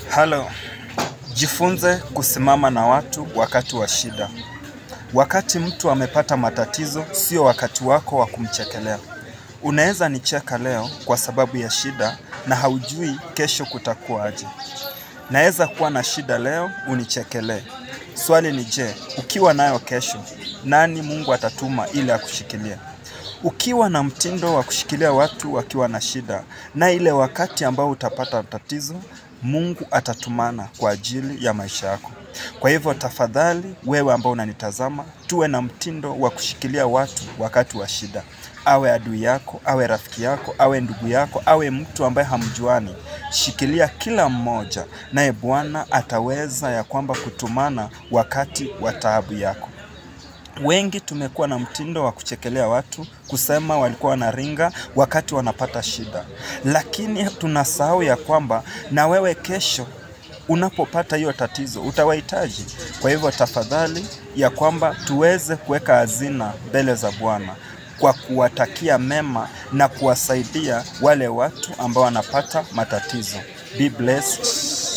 Halo, jifunze kusimama na watu wakati wa shida. Wakati mtu amepata matatizo, sio wakati wako wa kumchekelea. Unaweza nicheka leo kwa sababu ya shida na haujui kesho kutakuwa aje. Naweza kuwa na shida leo unichekelee. Swali ni je, ukiwa nayo kesho, nani Mungu atatuma ili akushikilie? Ukiwa na mtindo wa kushikilia watu wakiwa na shida, na ile wakati ambao utapata tatizo, Mungu atatumana kwa ajili ya maisha yako. Kwa hivyo tafadhali, wewe ambao unanitazama, tuwe na mtindo wa kushikilia watu wakati wa shida. Awe adui yako, awe rafiki yako, awe ndugu yako, awe mtu ambaye hamjuani. Shikilia kila mmoja, naye Bwana ataweza ya kwamba kutumana wakati wa taabu yako. Wengi tumekuwa na mtindo wa kuchekelea watu, kusema walikuwa wanaringa wakati wanapata shida, lakini tunasahau ya kwamba na wewe kesho unapopata hiyo tatizo utawahitaji. Kwa hivyo tafadhali, ya kwamba tuweze kuweka hazina mbele za Bwana kwa kuwatakia mema na kuwasaidia wale watu ambao wanapata matatizo. Be blessed.